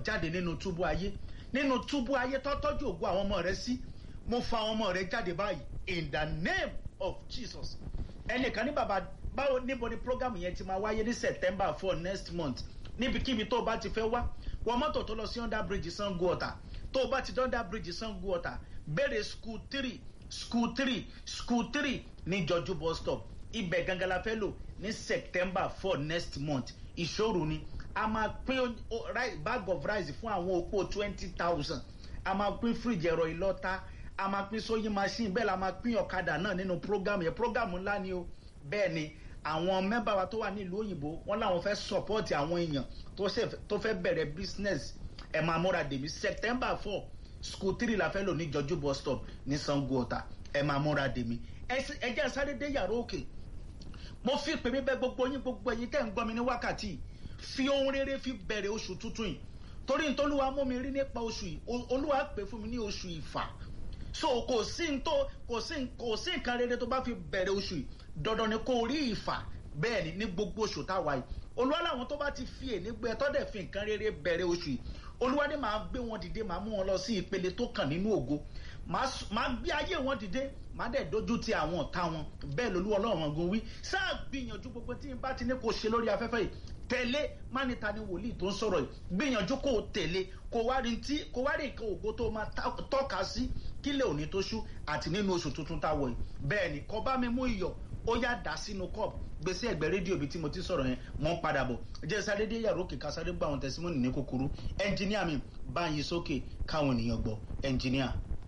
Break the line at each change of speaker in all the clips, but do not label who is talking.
jáde nínú túbú ayé nínú túbú ayé tó tọ́jú ògo àwọn ọmọ rẹ sí mo fa àwọn ọmọ rẹ jáde báyìí in the name of jesus ẹnìkan ní bàbá báwo níbo ni program yẹn ti máa wáyé ní september four next month níbikíbi tó o bá ti fẹ́ wá wọ mọ́tò tó lọ sí under bridge sango ọ̀tà tó o bá ti dé under bridge sango ọ̀tà béèrè school three school three school three ní jọjú bus stop ibẹ̀ gangan la fẹ́ lò ní september four next month ìṣòro ni a máa pín bag of rice fún àwọn opó twenty thousand a máa pín fridge ẹ̀rọ ìlọ́ta a máa pín sewing machine bẹ́ẹ̀ la máa pín ọ̀kadà náà nínú program yẹn program ńlá ni o bẹ́ẹ̀ ni àwọn mẹ́bà wa tó wà nílùú òyìnbó wọ́n láwọn fẹ́ support àwọn èèyàn tó fẹ́ bẹ̀rẹ̀ business ẹ̀ máa múra dèmí september four school three la fẹ́ lò ní jọjú bus stop ní sango ọ̀tà ẹ̀ máa múra dèmí ẹ jẹ́ sáré dé yàrá òkè mo fi pè mí bẹ́ gbogbo yín gbogbo ẹ̀yin tẹ́ ń gbọ́ mi ní wákàtí fi ohun rere fi bẹ̀rẹ̀ oṣù tuntun yìí torí nítorí mú mi rí nípa oṣù yìí olúwa pè fún mi ní oṣù ìfà so kò sí ntó kò sí kò sí nǹkan rere tó bá fi bẹ̀rẹ̀ oṣù yìí dandan ni kò rí ìfà bẹ́ẹ̀ ni ní gbogbo oṣù táwa yìí olúwa làwọn tó bá ti fi èní gbé ẹtọ́ dẹ̀ fi nǹkan rere bẹ̀rẹ̀ oṣù yìí olúwa ni màá gbé wọn dìde màá mú wọn lọ sí ìpele tó kàn nínú ògo màá gbé ayé wọn dìde màá dẹ̀ dojú ti àwọn ọ̀tá wọn bẹ́ẹ̀ lolú ọlọ́run ọ̀gùn wí sáà gbìyànjú gbogbo tí n bá ti ní kò ṣe lórí afẹ́fẹ́ yìí tẹ̀lé mánita ni wòlíì tó ń sọ̀rọ̀ yìí gbìyànjú kó o tẹ̀lé kó wá rí tí kó wá rí nǹkan ògo tó máa tọ́ka sí kílẹ̀ òní tó ṣú àti nínú oṣù tuntun tá a wọ̀ yìí bẹ́ẹ̀ ni kọ́ bá mi mú iyọ̀ ó yá dà sínú cup gbèsè ẹgbẹ́ rédíò bíi tí mo ti sọ̀rọ̀ yẹn mọ́ ń padà bọ̀ jẹ́ sáré dé yàrá òkè ká sáré gbọ́ àwọn tẹ̀símọ́nì ní kúkúrú ẹnjìníà mi bá yín sókè káwọn ènìyàn gbọ́ ẹnjìníà.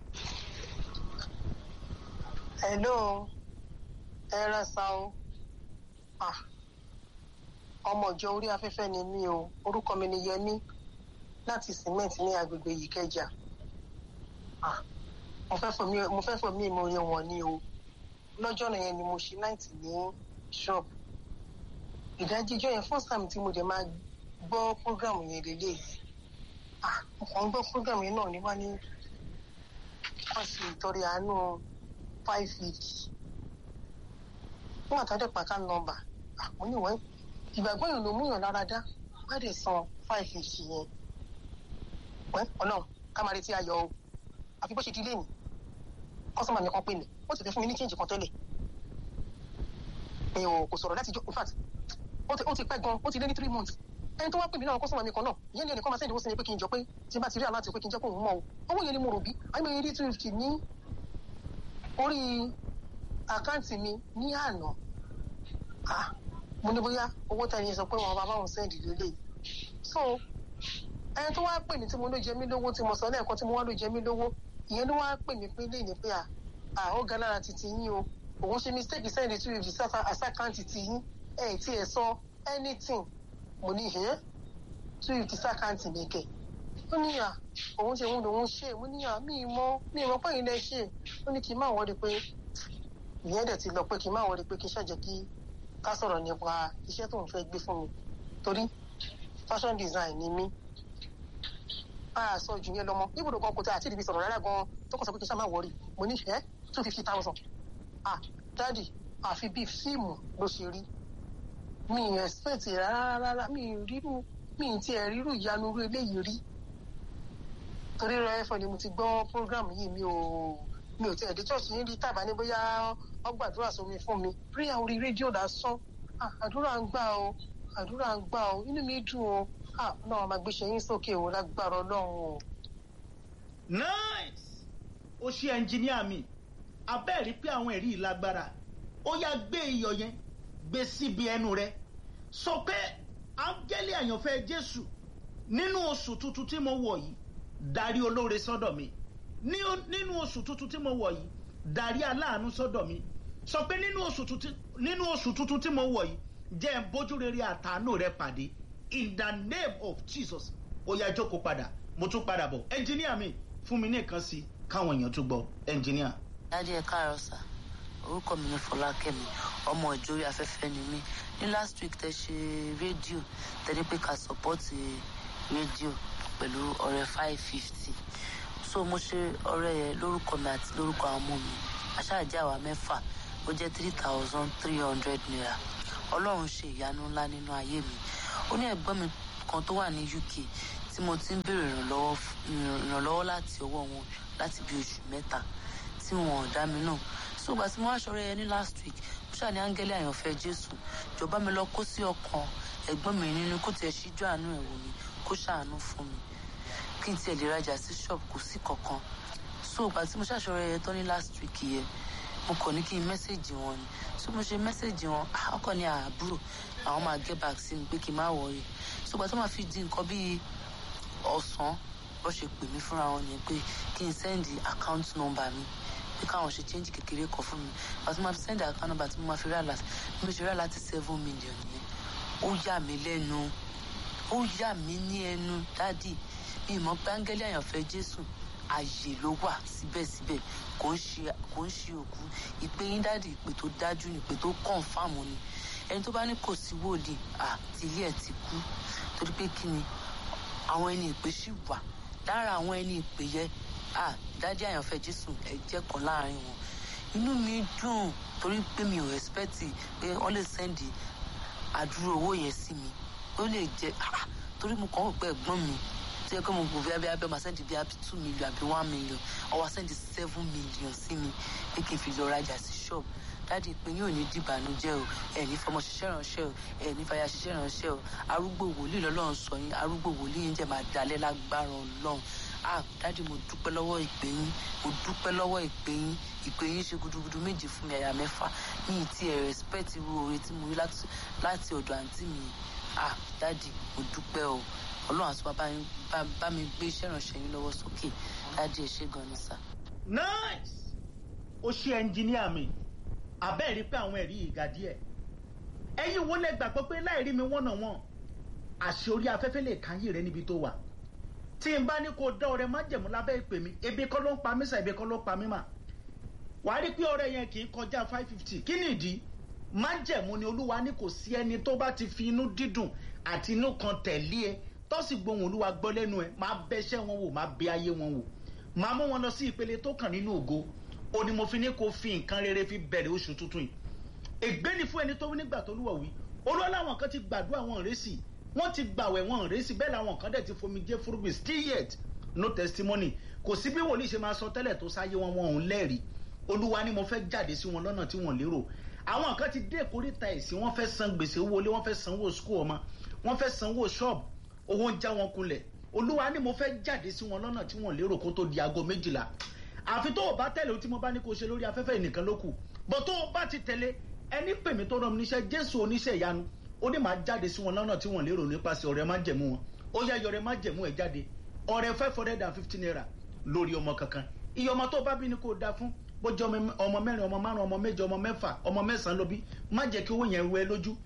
hello ẹ rẹ sa o ah ọmọ ìjọ orí afẹ́fẹ́ ni mí o orúkọ mi ni yẹmí láti cement ní agbègbè yìí kẹjà mo fẹ́ fọ mí mo yẹ wọ̀n ni o lọ́jọ́ náà yẹn ni mo ṣe náìtì ní shop ìdájíjọ́ yẹn first time tí mo dẹ̀ máa gbọ́ program yẹn lélẹ̀ mo kàn ń gbọ́ program yẹn náà ní wá ní wọ́n sì ìtọ́rẹ àánú five fifty fún àtàdé pàkà nọ́mbà mo ní wọ́n ìgbàgbọ́ yìí ló mú yàn lára dá wá dé san five fifty yẹn wẹ́ ọ̀nà ká máa retí ayọ̀ o àfi bó ṣe di ilé mi kọ́sọ́mà mi kan pè mí ó ti fẹ́ fún mi ní change kan tẹ́lẹ̀ mi ò kò sọ̀rọ̀ láti jọ in fact ó ti pẹ́ gan ó ti lé ní three months ẹni tó wá pè mí náà kọ́sọ́mà mi kan náà ìyẹn ní ẹnìkan máa sẹ́ni owó sí mi pé kí n jọ pé tí n bá ti rí aláàtì pé kí n jẹ́ kó òun mọ̀ o owó yẹn ni mo rò bí àyè mi rí two fifty ní orí àkáǹtì mi ní àná mo ní bóyá owó tẹ̀yìn sọ pé wọn bá báwọn sẹ́ndì lélẹ̀ so ẹni tó wá pè mí tí mo ló jẹ mí lówó tí mo sọ lẹ́ẹ̀kan tí mo wá ló jẹ mí lówó ìyẹn ló wá pè mí pé léyìn pé à ó ga lára titi yín o òun ṣe mistake sẹ́ndì two fifty sáfà àsákàǹtì ti yín ẹ̀ tí ẹ sọ anything mo ní ẹ̀ two fifty sákàǹtì mi kẹ̀ ó ní à òun ṣe òun lòun ṣe mo ní à mí mọ mí mọ pé ilẹ̀ ṣe ó ní kí n má wọlé pé ìyẹn dẹ̀ ti lọ pé kí n má wọlé pé kí n ṣàjẹ́ kí ká sọ̀rọ̀ nípa iṣẹ́ tó ń fẹ́ gbé fún mi torí fashion design ni mí a sọ jù yẹn lọmọ ibùdó kan kò tẹ àti ìdìbí sọ̀rọ̀ rárá gan tó kàn sọ pé kí n ṣá máa wọrí mo ní ẹ́ two fifty thousand ah dáàdì àfi bíi fíìmù ló ṣe rí mi ì expect rárá rárá mi ì rírú mi ì tiẹ̀ rírú ìyanu irú eléyìí rí torí rẹ ẹ̀fọ́ ni mo ti gbọ́ program yìí mi ò mi ò tiẹ̀ dé church yín rí tàbá ní bóyá wọ́n gbàdúrà sómi fún mi prayer orí rédíò lásán àdúrà ń gbà o àdúrà ń gbà o inú mi dùn o náà máa gbéṣẹ́ yín sókè o lágbára ọlọ́run o.
nice ó ṣe ẹnjìníà mi abẹ́ẹ̀rí pé àwọn ẹ̀rí lágbára ó yá gbé iyọ̀ yẹn gbé síbi ẹnu rẹ sọ pé áńgẹ́lì àyànfẹ́ jésù nínú oṣù tuntun tí mo wọ̀ yìí darí olóore sọ́dọ̀ mi nínú oṣù tuntun tí mo wọ̀ yìí darí aláàánú sọ́dọ̀ mi sọ pé nínú oṣù tuntun tí mo wọ̀ yìí jẹ́ ń bójú rere àtàánú rẹ pàdé in the name of jesus ó yá jókòó padà mo tún padà bọ̀ ẹnjìníà mi fún mi ní nǹkan sí káwọn èèyàn tún gbọ́ ẹnjìníà.
dájú ẹ káàárọ̀ sà orúkọ mi ni fọlákẹ́mi ọmọ ìjórí afẹ́fẹ́ ni mí ní last week tẹ ṣe rédíò tẹ́lẹ̀ pé ká sọ́pọ́ọ̀tì rédíò pẹ̀lú ọ̀rẹ́ five fifty so mo ṣe ọ̀rẹ́ yẹn lórúkọ mi àti lórúkọ àwọn ọmọ mi aṣáájú àwa mẹ́fà ó jẹ́ three thousand three hundred naira ọlọ́run ṣe ìyanu ńlá nínú ayé mi ó ní ẹ̀gbọ́n mi kan tó wà ní uk tí mo ti ń béèrè ìrànlọ́wọ́ f- ìrànlọ́wọ́ láti ọwọ́ wọn láti bí oṣù mẹ́ta tí wọn ò dá mi náà so ìgbà tí mo wá ṣọrẹ yẹn ní last week mo ṣáà ní áńgẹ́lì àyànfẹ́ jésù jọba mi lọ kó sí ọkàn ẹ̀gbọ́n mi nínú kó tiẹ̀ ṣíjú àánú ẹ̀ wò mí kó ṣàánú fún mi kí n tiẹ̀ lè rajà sí shop kò sí kankan so ìgbà tí mo ṣàṣọrẹ yẹn tán ní last week yẹn mo kàn ní kí n mẹ́sẹ̀gì wọn ni so mo ṣe mẹ́sẹ̀gì wọn ah, ọkọ ní àbúrò àwọn máa get back sí mi pé kí n má wọrí so ìgbà tó máa fi di nǹkan bíi ọ̀sán bó ṣe pè mí fúnra wọn ni pé kí n sẹ́ndì account number mi pé káwọn ṣe change kékeré kan fún mi àti máa fi sẹ́ndì account number tí mo máa fi rà láti bí mo ṣe rà láti seven million yẹn ó yà mí lẹ́nu ó yà mí ní ẹnu dádì mi mọ̀ pé áńgẹ́lì àyànfẹ́ jésù ààyè ló wà síbẹ̀síbẹ̀ kò ń ṣe kò ń ṣe òkú ìpè yín dádì ìpè tó dájú ni ìpè tó kọ̀ǹfàmù ni ẹni tó bá ní kò sí wòlíì à tìlí ẹ̀ ti kú torí pé kí ni àwọn ẹni ìpè sì wà lára àwọn ẹni ìpè yẹ à dádì àyànfẹ́ jésù ẹ jẹ́ kan láàrin wọn inú mi dùn torí pé mi ò expect pé wọ́n lè sẹ́ndì àdúró owó yẹn sí mi ó lè jẹ ah, torí mo kàn ń pẹ́ ẹ̀gbọ́n mi tí ẹ kọ́ mo gbò bí abẹ́ abẹ́ máa sẹ́ndì bí abẹ́ two million àbí one million ọwọ́ sẹ́ndì seven million sí mi pé kí n fi lọ rajà sí ṣọ́ọ̀bù dáàdi pé yóò ní dìbànújẹ́ o ẹ̀ ní fọmọ ṣiṣẹ́ ránṣẹ́ o ẹ̀ ní fàyà ṣiṣẹ́ ránṣẹ́ o arúgbó wòlíì lọ́lọ́run sọ yín arúgbó wòlíì yín jẹ́ máa dalẹ̀ lágbára ọlọ́run ah dáàdi mo dúpẹ́ lọ́wọ́ ìpè yín mo dúpẹ́ lọ́wọ́ ìpè yín ìpè yín ṣe gudugudu méjì fún mi àyà mẹ́fà ní ìtì ẹ̀ respect irú oore tí mo rí láti láti ọ̀dọ̀ àǹtí mi ah dáàdi mo dúpẹ́ o ọlọ́run àti bàbá yín bá- bá mi gbé iṣẹ́ ìrànṣẹ́ yín lọ́wọ́ sókè dáàdi ẹ̀ ṣe gan ni sà.
nice ó ṣe ẹnjìníà mi abẹ́ẹ̀ rí pé àwọn ẹ̀rí yìí ga díẹ̀ ẹ̀yin wo lẹ gbàgbọ́ pé láì rí mi wọ́nà wọn àṣẹ orí afẹ́fẹ́ lè káyé rẹ níbi tó wà tí n bá ní kó dá ọrẹ májẹ̀mú lábẹ́ ìpè mi ebi kọ́ ló ń pa mí sà ebi kọ́ ló ń pa mí mà wàá rí pé ọrẹ yẹn kì í kọjá five fifty kí ni ìdí májẹ̀mú ni olúwa ní kò sí ẹni tó bá ti fi inú dídùn àti inú kan tẹ̀lé ẹ tó sì gbohùn olúwa gbọ́ lẹ́nu ẹ máa bẹ́ṣẹ́ wọn wò máa bẹ ayé wọn wò máa mú wọn lọ sí ìpele tó kàn nínú ògo ó ní mo fi ní kó fi nǹkan rere fi bẹ̀rẹ̀ oṣù tuntun yìí ègbé ni fún ẹni tó wí nígbà tó lúwọ̀ wí olúwa láwọn kan ti gbàdúrà wọn rèsì wọ́n ti gbàwẹ̀ wọn rèsì bẹ́ẹ̀ làwọn kan dẹ̀ ti fomi jẹ́ fúrúgbìn still yet no testimony kò sí bí wòlíì ṣe máa sọ tẹ́lẹ̀ tó sáyé wọn wọn òun lẹ́rìí olúwa ni mo fẹ́ jáde sí wọn lọ́nà tí wọ́n lérò àwọn kan ti dé ìkórìtà ẹ̀sìn wọ́n fẹ́ san gbèsè owó ilé wọ́n fẹ́ sanwó skul ọmọ wọ́n fẹ́ sanwó ṣọ́ọ̀bù owó ń já wọn kulẹ̀ olúwa ni mo fẹ́ jáde sí wọn lọ́nà tí wọ́n lérò kó tó di aago méjìlá àfi tó o bá tẹ̀lé o tí mo bá ní kó o ṣe lórí afẹ́fẹ́ nìkan ló kù bọ́ tó o bá ti tẹ̀lé ẹni pè mí tó rán mi níṣẹ́ jésù oníṣẹ́ ìyanu ó ní màá jáde sí wọn lọ́nà tí wọ́n lérò nípasẹ̀ ọ̀rẹ́ má jẹ̀mú wọn ó yá yọrẹ má jẹ̀mú ẹ̀ jáde ọ̀rẹ́ five hundred and fifty naira lórí ọmọ kankan iye ọmọ tó bá bí ni kó o da fún bójú ọmọ mẹ́rin ọmọ márùn ọmọ méje ọmọ mẹ́fà ọmọ mẹ́sàn-án ló bí má jẹ́ kí owó yẹn wẹ lójú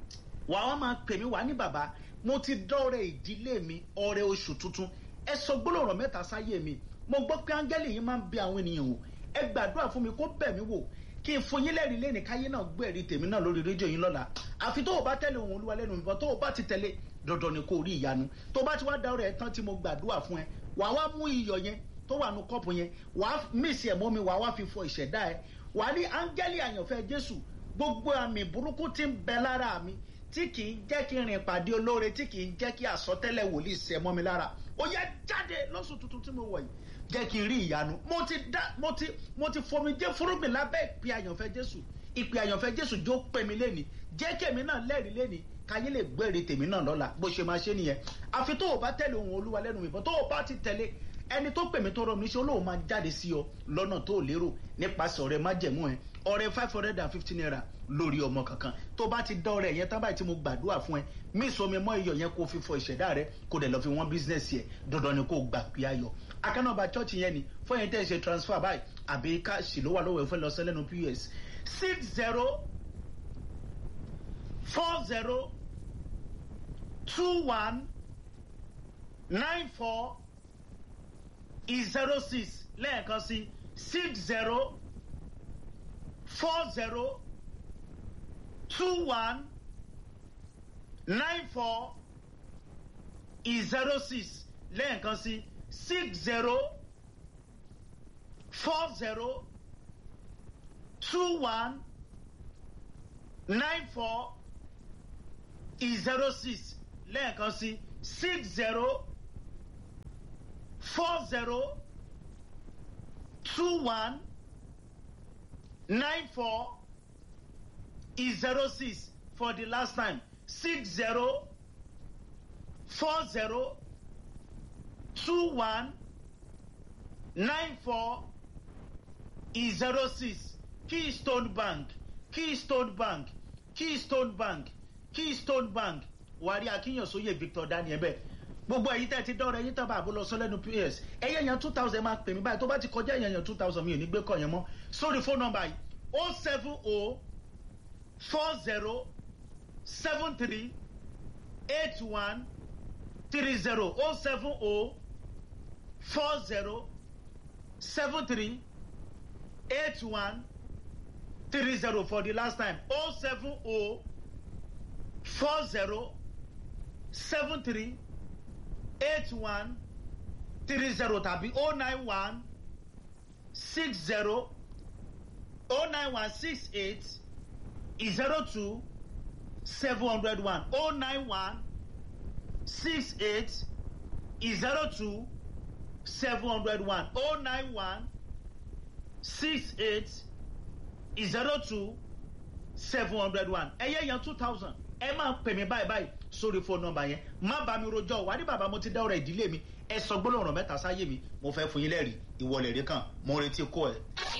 wà á máa pè mí wá ní bàbá mo ti dọ́rẹ̀ ìdílé mi ọrẹ oṣù tuntun ẹ sọ gbólóhùn mẹ́ta sáyé mi mo gbọ́ pé áńgẹ́lì yìí máa ń bẹ àwọn ènìyàn wò ẹ gbàdúrà fún mi kó bẹ̀ mí wò kí n fún yín lẹ́rìí lẹ́nìí káyé náà gbé ẹ̀rí tèmi náà lórí rédíò yín lọ́la àfi tó o bá tẹ̀lé ohun olúwa lẹ́nu mi bọ́ tó o bá ti tẹ̀lé dandan ni kò rí ìyanu tó o bá ti wá da ọrẹ ẹ tán tí mo gbàdúrà fún ẹ wà wá mú iyọ̀ yẹn tó wà nù kọ́ọ̀pù yẹn wà á mísì ẹ̀ mọ́ mi wà wá fi fọ ìṣẹ̀dá ẹ wà á ní áńgẹ́lì àyànfẹ́ jésù gbogbo àmì burúkú ti ń bẹ lára mi tí kì í jẹ́ kí n rìn pàdé olóore tí kì í jẹ́ kí àsọtẹ́lẹ̀ wòlíì sẹ mọ́ mi lára ó yẹ jáde lọ́sùn tuntun tí mo wọ̀ yìí jẹ́ kí n rí ìyanu mo ti dá mo ti mo ti fomi jẹ́ fúrúgbìn lábẹ́ ìpè àyànfẹ́ jésù ìpè àyànfẹ́ jésù jó pè mí lẹ́ni jẹ́ kí èmi náà lẹ́rìí lẹ́ni káyé lè gbére tèmi náà lọ́la bó ṣe máa ṣe nìyẹn àfi tó o bá tẹ̀lé ohun olúwa lẹ́nu mi bọ́ tó o bá ti tẹ̀lé ẹni tó pè mí tó rọ mi níṣẹ́ olóhùn máa jáde sí ọ lọ́nà tó lérò nípasẹ̀ ọ̀rẹ́ májẹ̀mú ẹ ọ̀rẹ́ five hundred and fifty naira lórí ọmọ kankan tó bá ti dán ọ̀rẹ́ yẹn tán báyìí tí mo gbàdúrà fún ẹ mí sọmi mọ iyọ̀ yẹn kó fi fọ ìṣẹ̀dá rẹ kó dẹ̀ lọ fi wọ́n bísínẹ́sì ẹ dandan ni kó gbà pé ayọ̀ akánàbà chọ́ọ̀chì yẹn ni fún yẹn tẹ́ ẹ ṣe transfer báyìí àbí káàṣì ló wà lọ́wọ́ ẹ fẹ́ lọ sẹ́lẹ̀nu pos six zero four zero two one nine four zero six lẹ́ẹ̀kan sí six zero four zero two one nine four zero six lẹ́ẹ̀kan sí six zero four zero two one nine four zero six lẹ́ẹ̀kan sí six zero four zero two one nine four is zero six for the last time six zero four zero two one nine four is zero six keystone bank keystone bank keystone bank keystone bank wàrí akínyànsóye victor daniel bẹ́ẹ̀ gbogbo ẹ̀yin tẹ́ ti dọ́rọ̀ ẹ̀yin tábà àbó lọ sọ lẹ́nu ps ẹ̀yẹ yẹn two thousand máa pè mí báyìí tó bá ti kọjá ẹ̀yẹ yẹn two thousand mi ò ní gbé kọ̀ yẹn mọ́ sórí fóònù nọmba yìí o seven o four zero seven three eight one three zero o seven o four zero seven three eight one three zero for the last time o seven o four zero seven three eight one three zero tàbí o nine one six zero o nine one six eight zero two seven hundred one o nine one six eight zero two seven hundred one o nine one six eight zero two seven hundred one ẹyẹ yẹn two thousand ẹ máa pè mí báyìí báyìí sórí fóònù nọmba yẹn má bá mi rojọ́ wà ní bàbá mo ti dá ọ̀rọ̀ ìdílé mi ẹ sọ gbólóhùn ọ̀rọ̀ mẹ́ta sáyé mi mo fẹ́ fún yín lẹ́rìí ìwọlẹ̀ rí kan mo retí kó ẹ.